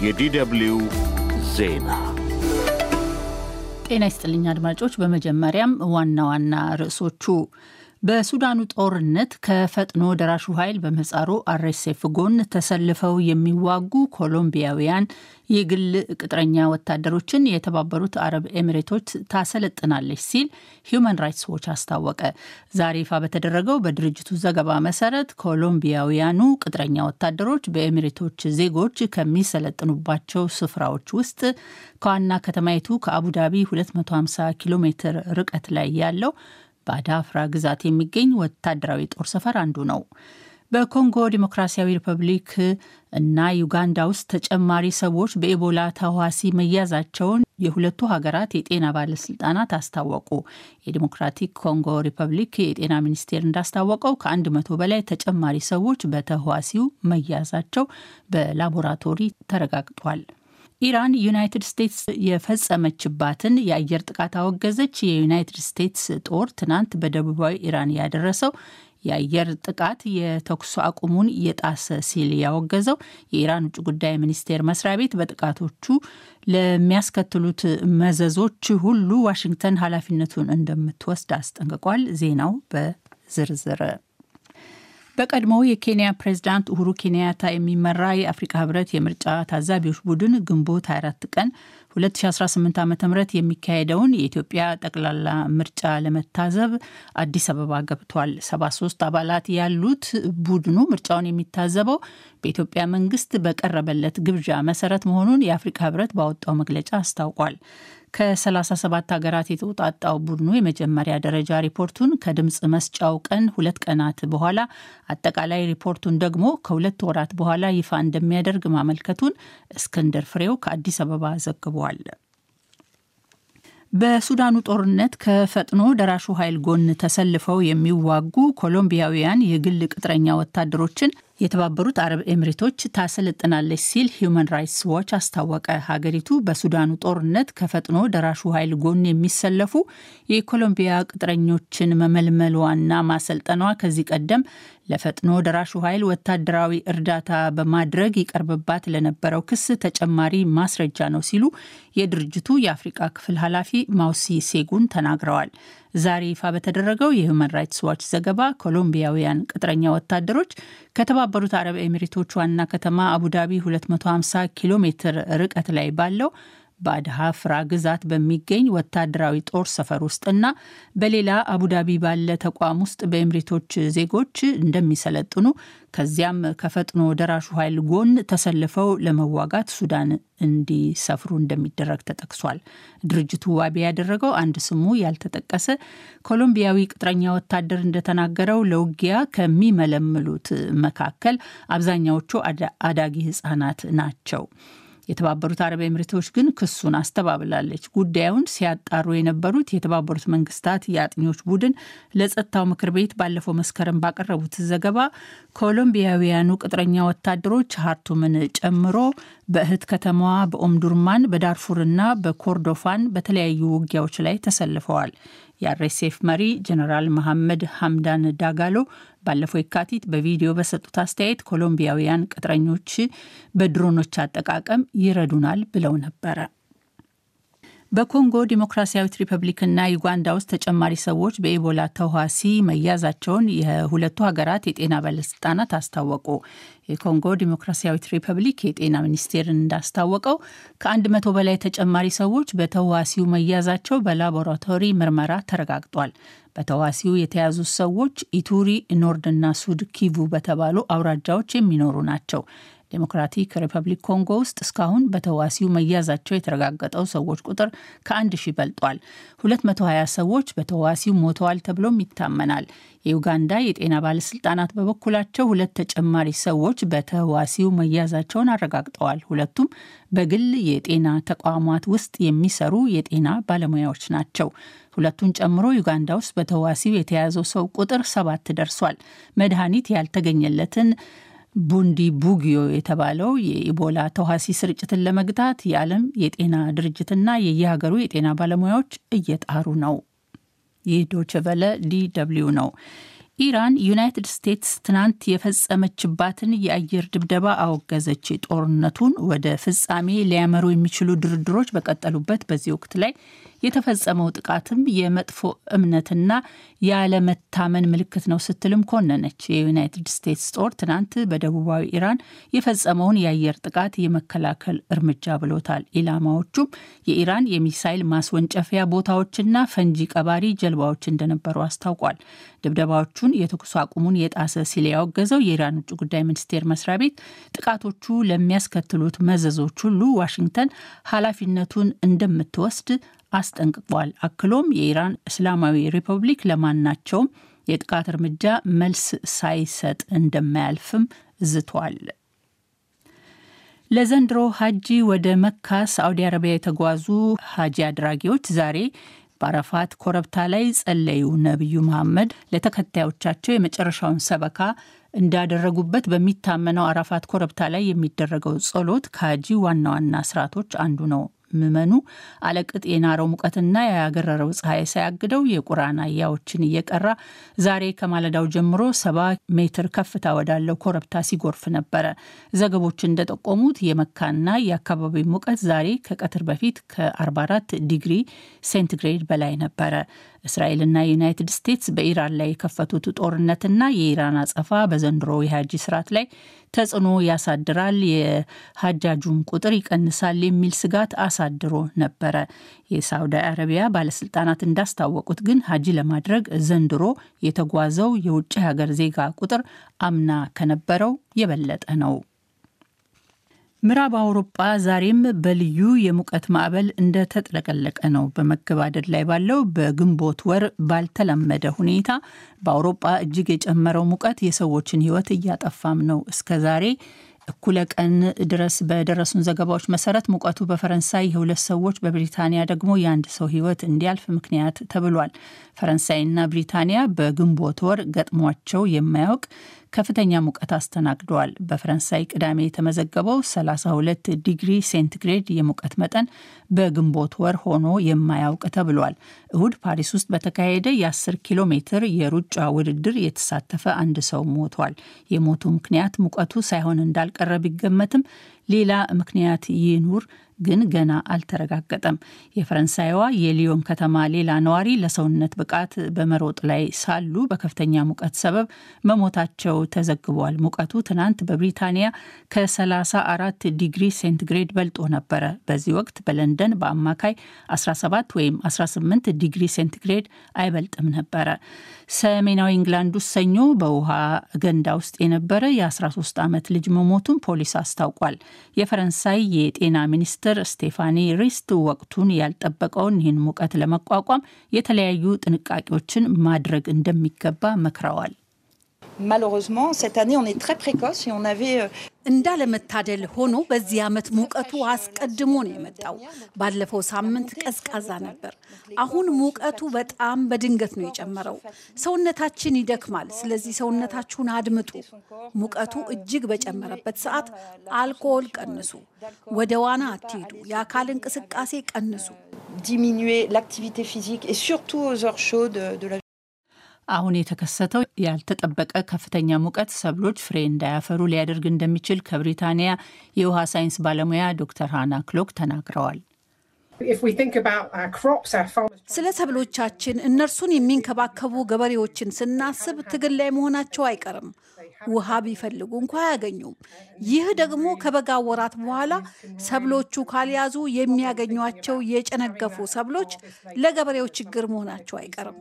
የዲደብልዩ ዜና ጤና ይስጥልኝ አድማጮች። በመጀመሪያም ዋና ዋና ርዕሶቹ በሱዳኑ ጦርነት ከፈጥኖ ደራሹ ኃይል በምህጻሩ አርኤስኤፍ ጎን ተሰልፈው የሚዋጉ ኮሎምቢያውያን የግል ቅጥረኛ ወታደሮችን የተባበሩት አረብ ኤሚሬቶች ታሰለጥናለች ሲል ሂዩማን ራይትስ ዎች አስታወቀ። ዛሬ ይፋ በተደረገው በድርጅቱ ዘገባ መሰረት ኮሎምቢያውያኑ ቅጥረኛ ወታደሮች በኤሚሬቶች ዜጎች ከሚሰለጥኑባቸው ስፍራዎች ውስጥ ከዋና ከተማይቱ ከአቡዳቢ 250 ኪሎ ሜትር ርቀት ላይ ያለው በአዳፍራ ግዛት የሚገኝ ወታደራዊ ጦር ሰፈር አንዱ ነው። በኮንጎ ዲሞክራሲያዊ ሪፐብሊክ እና ዩጋንዳ ውስጥ ተጨማሪ ሰዎች በኢቦላ ተዋሲ መያዛቸውን የሁለቱ ሀገራት የጤና ባለስልጣናት አስታወቁ። የዲሞክራቲክ ኮንጎ ሪፐብሊክ የጤና ሚኒስቴር እንዳስታወቀው ከአንድ መቶ በላይ ተጨማሪ ሰዎች በተህዋሲው መያዛቸው በላቦራቶሪ ተረጋግጧል። ኢራን ዩናይትድ ስቴትስ የፈጸመችባትን የአየር ጥቃት አወገዘች። የዩናይትድ ስቴትስ ጦር ትናንት በደቡባዊ ኢራን ያደረሰው የአየር ጥቃት የተኩስ አቁሙን የጣሰ ሲል ያወገዘው የኢራን ውጭ ጉዳይ ሚኒስቴር መስሪያ ቤት በጥቃቶቹ ለሚያስከትሉት መዘዞች ሁሉ ዋሽንግተን ኃላፊነቱን እንደምትወስድ አስጠንቅቋል። ዜናው በዝርዝር በቀድሞው የኬንያ ፕሬዝዳንት ኡሁሩ ኬንያታ የሚመራ የአፍሪካ ህብረት የምርጫ ታዛቢዎች ቡድን ግንቦት 24 ቀን 2018 ዓ ም የሚካሄደውን የኢትዮጵያ ጠቅላላ ምርጫ ለመታዘብ አዲስ አበባ ገብቷል። 73 አባላት ያሉት ቡድኑ ምርጫውን የሚታዘበው በኢትዮጵያ መንግስት በቀረበለት ግብዣ መሰረት መሆኑን የአፍሪካ ህብረት ባወጣው መግለጫ አስታውቋል። ከ37 ሀገራት የተውጣጣው ቡድኑ የመጀመሪያ ደረጃ ሪፖርቱን ከድምፅ መስጫው ቀን ሁለት ቀናት በኋላ አጠቃላይ ሪፖርቱን ደግሞ ከሁለት ወራት በኋላ ይፋ እንደሚያደርግ ማመልከቱን እስክንድር ፍሬው ከአዲስ አበባ ዘግቧል። በሱዳኑ ጦርነት ከፈጥኖ ደራሹ ኃይል ጎን ተሰልፈው የሚዋጉ ኮሎምቢያውያን የግል ቅጥረኛ ወታደሮችን የተባበሩት አረብ ኤሚሬቶች ታሰለጥናለች ሲል ሂዩማን ራይትስ ዋች አስታወቀ። ሀገሪቱ በሱዳኑ ጦርነት ከፈጥኖ ደራሹ ኃይል ጎን የሚሰለፉ የኮሎምቢያ ቅጥረኞችን መመልመሏና ማሰልጠኗ ከዚህ ቀደም ለፈጥኖ ደራሹ ኃይል ወታደራዊ እርዳታ በማድረግ ይቀርብባት ለነበረው ክስ ተጨማሪ ማስረጃ ነው ሲሉ የድርጅቱ የአፍሪቃ ክፍል ኃላፊ ማውሲ ሴጉን ተናግረዋል። ዛሬ ይፋ በተደረገው የሁማን ራይትስ ዋች ዘገባ ኮሎምቢያውያን ቅጥረኛ ወታደሮች ከተባበሩት አረብ ኤሚሬቶች ዋና ከተማ አቡዳቢ 250 ኪሎ ሜትር ርቀት ላይ ባለው በአድሃፍራ ግዛት በሚገኝ ወታደራዊ ጦር ሰፈር ውስጥና በሌላ አቡዳቢ ባለ ተቋም ውስጥ በኤምሬቶች ዜጎች እንደሚሰለጥኑ ከዚያም ከፈጥኖ ደራሹ ኃይል ጎን ተሰልፈው ለመዋጋት ሱዳን እንዲሰፍሩ እንደሚደረግ ተጠቅሷል። ድርጅቱ ዋቢ ያደረገው አንድ ስሙ ያልተጠቀሰ ኮሎምቢያዊ ቅጥረኛ ወታደር እንደተናገረው ለውጊያ ከሚመለምሉት መካከል አብዛኛዎቹ አዳጊ ሕጻናት ናቸው። የተባበሩት አረብ ኤምሬቶች ግን ክሱን አስተባብላለች። ጉዳዩን ሲያጣሩ የነበሩት የተባበሩት መንግስታት የአጥኚዎች ቡድን ለጸጥታው ምክር ቤት ባለፈው መስከረም ባቀረቡት ዘገባ ኮሎምቢያውያኑ ቅጥረኛ ወታደሮች ሀርቱምን ጨምሮ በእህት ከተማዋ በኦምዱርማን በዳርፉርና በኮርዶፋን በተለያዩ ውጊያዎች ላይ ተሰልፈዋል። የአርኤስኤፍ መሪ ጀነራል መሐመድ ሐምዳን ዳጋሎ ባለፈው የካቲት በቪዲዮ በሰጡት አስተያየት ኮሎምቢያውያን ቅጥረኞች በድሮኖች አጠቃቀም ይረዱናል ብለው ነበረ። በኮንጎ ዲሞክራሲያዊት ሪፐብሊክና ዩጋንዳ ውስጥ ተጨማሪ ሰዎች በኢቦላ ተዋሲ መያዛቸውን የሁለቱ ሀገራት የጤና ባለስልጣናት አስታወቁ። የኮንጎ ዲሞክራሲያዊት ሪፐብሊክ የጤና ሚኒስቴር እንዳስታወቀው ከአንድ መቶ በላይ ተጨማሪ ሰዎች በተዋሲው መያዛቸው በላቦራቶሪ ምርመራ ተረጋግጧል። በተዋሲው የተያዙ ሰዎች ኢቱሪ፣ ኖርድና ሱድ ኪቩ በተባሉ አውራጃዎች የሚኖሩ ናቸው። ዴሞክራቲክ ሪፐብሊክ ኮንጎ ውስጥ እስካሁን በተዋሲው መያዛቸው የተረጋገጠው ሰዎች ቁጥር ከአንድ ሺህ በልጧል። 220 ሰዎች በተዋሲው ሞተዋል ተብሎም ይታመናል። የዩጋንዳ የጤና ባለስልጣናት በበኩላቸው ሁለት ተጨማሪ ሰዎች በተዋሲው መያዛቸውን አረጋግጠዋል። ሁለቱም በግል የጤና ተቋማት ውስጥ የሚሰሩ የጤና ባለሙያዎች ናቸው። ሁለቱን ጨምሮ ዩጋንዳ ውስጥ በተዋሲው የተያዘው ሰው ቁጥር ሰባት ደርሷል። መድኃኒት ያልተገኘለትን ቡንዲ ቡጊዮ የተባለው የኢቦላ ተዋሲ ስርጭትን ለመግታት የዓለም የጤና ድርጅትና የየሀገሩ የጤና ባለሙያዎች እየጣሩ ነው። ይህ ዶችቨለ ዲ ደብልዩ ነው። ኢራን ዩናይትድ ስቴትስ ትናንት የፈጸመችባትን የአየር ድብደባ አወገዘች። ጦርነቱን ወደ ፍጻሜ ሊያመሩ የሚችሉ ድርድሮች በቀጠሉበት በዚህ ወቅት ላይ የተፈጸመው ጥቃትም የመጥፎ እምነትና ያለመታመን ምልክት ነው ስትልም ኮነነች። የዩናይትድ ስቴትስ ጦር ትናንት በደቡባዊ ኢራን የፈጸመውን የአየር ጥቃት የመከላከል እርምጃ ብሎታል። ኢላማዎቹም የኢራን የሚሳይል ማስወንጨፊያ ቦታዎችና ፈንጂ ቀባሪ ጀልባዎች እንደነበሩ አስታውቋል። ድብደባዎቹን የተኩስ አቁሙን የጣሰ ሲል ያወገዘው የኢራን ውጭ ጉዳይ ሚኒስቴር መስሪያ ቤት ጥቃቶቹ ለሚያስከትሉት መዘዞች ሁሉ ዋሽንግተን ኃላፊነቱን እንደምትወስድ አስጠንቅቋል። አክሎም የኢራን እስላማዊ ሪፐብሊክ ለማናቸውም የጥቃት እርምጃ መልስ ሳይሰጥ እንደማያልፍም ዝቷል። ለዘንድሮ ሀጂ ወደ መካ ሳዑዲ አረቢያ የተጓዙ ሀጂ አድራጊዎች ዛሬ በአረፋት ኮረብታ ላይ ጸለዩ። ነቢዩ መሐመድ ለተከታዮቻቸው የመጨረሻውን ሰበካ እንዳደረጉበት በሚታመነው አረፋት ኮረብታ ላይ የሚደረገው ጸሎት ከሀጂ ዋና ዋና ስርዓቶች አንዱ ነው። ምዕመኑ አለቅጥ የናረው ሙቀትና ያገረረው ፀሐይ ሳያግደው የቁርአን አያዎችን እየቀራ ዛሬ ከማለዳው ጀምሮ ሰባ ሜትር ከፍታ ወዳለው ኮረብታ ሲጎርፍ ነበረ። ዘገቦች እንደጠቆሙት የመካና የአካባቢው ሙቀት ዛሬ ከቀትር በፊት ከ44 ዲግሪ ሴንቲግሬድ በላይ ነበረ። እስራኤልና ዩናይትድ ስቴትስ በኢራን ላይ የከፈቱት ጦርነትና የኢራን አጸፋ በዘንድሮ የሀጂ ስርዓት ላይ ተጽዕኖ ያሳድራል፣ የሀጃጁን ቁጥር ይቀንሳል የሚል ስጋት አሳድሮ ነበረ። የሳውዲ አረቢያ ባለስልጣናት እንዳስታወቁት ግን ሀጂ ለማድረግ ዘንድሮ የተጓዘው የውጭ ሀገር ዜጋ ቁጥር አምና ከነበረው የበለጠ ነው። ምዕራብ አውሮጳ ዛሬም በልዩ የሙቀት ማዕበል እንደተጥለቀለቀ ነው። በመገባደድ ላይ ባለው በግንቦት ወር ባልተለመደ ሁኔታ በአውሮጳ እጅግ የጨመረው ሙቀት የሰዎችን ሕይወት እያጠፋም ነው። እስከ ዛሬ እኩለ ቀን ድረስ በደረሱን ዘገባዎች መሰረት ሙቀቱ በፈረንሳይ የሁለት ሰዎች በብሪታንያ ደግሞ የአንድ ሰው ሕይወት እንዲያልፍ ምክንያት ተብሏል። ፈረንሳይና ብሪታንያ በግንቦት ወር ገጥሟቸው የማያውቅ ከፍተኛ ሙቀት አስተናግደዋል። በፈረንሳይ ቅዳሜ የተመዘገበው 32 ዲግሪ ሴንቲግሬድ የሙቀት መጠን በግንቦት ወር ሆኖ የማያውቅ ተብሏል። እሁድ ፓሪስ ውስጥ በተካሄደ የ10 ኪሎ ሜትር የሩጫ ውድድር የተሳተፈ አንድ ሰው ሞቷል። የሞቱ ምክንያት ሙቀቱ ሳይሆን እንዳልቀረ ቢገመትም ሌላ ምክንያት ይኑር ግን ገና አልተረጋገጠም። የፈረንሳይዋ የሊዮን ከተማ ሌላ ነዋሪ ለሰውነት ብቃት በመሮጥ ላይ ሳሉ በከፍተኛ ሙቀት ሰበብ መሞታቸው ተዘግቧል። ሙቀቱ ትናንት በብሪታንያ ከ34 ዲግሪ ሴንቲግሬድ በልጦ ነበረ። በዚህ ወቅት በለንደን በአማካይ 17 ወይም 18 ዲግሪ ሴንቲግሬድ አይበልጥም ነበረ። ሰሜናዊ እንግላንድ ውስጥ ሰኞ በውሃ ገንዳ ውስጥ የነበረ የ13 ዓመት ልጅ መሞቱን ፖሊስ አስታውቋል። የፈረንሳይ የጤና ሚኒስትር ስቴፋኒ ሪስት ወቅቱን ያልጠበቀውን ይህን ሙቀት ለመቋቋም የተለያዩ ጥንቃቄዎችን ማድረግ እንደሚገባ መክረዋል። እንዳለመታደል ሆኖ በዚህ ዓመት ሙቀቱ አስቀድሞ ነው የመጣው። ባለፈው ሳምንት ቀዝቃዛ ነበር። አሁን ሙቀቱ በጣም በድንገት ነው የጨመረው። ሰውነታችን ይደክማል። ስለዚህ ሰውነታችሁን አድምጡ። ሙቀቱ እጅግ በጨመረበት ሰዓት አልኮል ቀንሱ፣ ወደ ዋና አትሂዱ፣ የአካል እንቅስቃሴ ቀንሱ። አሁን የተከሰተው ያልተጠበቀ ከፍተኛ ሙቀት ሰብሎች ፍሬ እንዳያፈሩ ሊያደርግ እንደሚችል ከብሪታንያ የውሃ ሳይንስ ባለሙያ ዶክተር ሃና ክሎክ ተናግረዋል። ስለ ሰብሎቻችን እነርሱን የሚንከባከቡ ገበሬዎችን ስናስብ ትግል ላይ መሆናቸው አይቀርም። ውሃ ቢፈልጉ እንኳ አያገኙም። ይህ ደግሞ ከበጋ ወራት በኋላ ሰብሎቹ ካልያዙ የሚያገኟቸው የጨነገፉ ሰብሎች ለገበሬው ችግር መሆናቸው አይቀርም።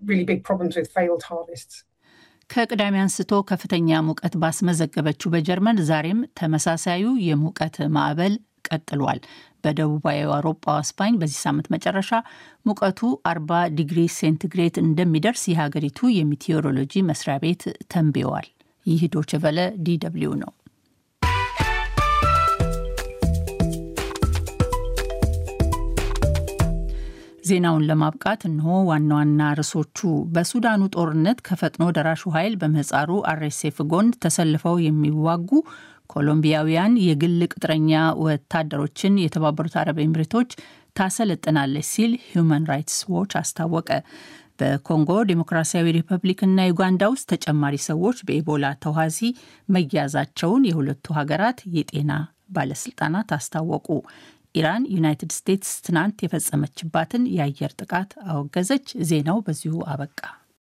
ከቅዳሜ አንስቶ ከፍተኛ ሙቀት ባስመዘገበችው በጀርመን ዛሬም ተመሳሳዩ የሙቀት ማዕበል ቀጥሏል። በደቡባዊ አውሮፓ ስፓኝ በዚህ ሳምንት መጨረሻ ሙቀቱ 40 ዲግሪ ሴንቲግሬድ እንደሚደርስ የሀገሪቱ የሚቴዎሮሎጂ መስሪያ ቤት ተንብየዋል። ይህ ዶችቨለ ዲደብሊው ነው። ዜናውን ለማብቃት እንሆ ዋና ዋና ርዕሶቹ። በሱዳኑ ጦርነት ከፈጥኖ ደራሹ ኃይል በምህጻሩ አርኤስኤፍ ጎን ተሰልፈው የሚዋጉ ኮሎምቢያውያን የግል ቅጥረኛ ወታደሮችን የተባበሩት አረብ ኤምሬቶች ታሰለጥናለች ሲል ሂዩማን ራይትስ ዎች አስታወቀ። በኮንጎ ዴሞክራሲያዊ ሪፐብሊክና ዩጋንዳ ውስጥ ተጨማሪ ሰዎች በኢቦላ ተዋሲ መያዛቸውን የሁለቱ ሀገራት የጤና ባለስልጣናት አስታወቁ። ኢራን ዩናይትድ ስቴትስ ትናንት የፈጸመችባትን የአየር ጥቃት አወገዘች። ዜናው በዚሁ አበቃ።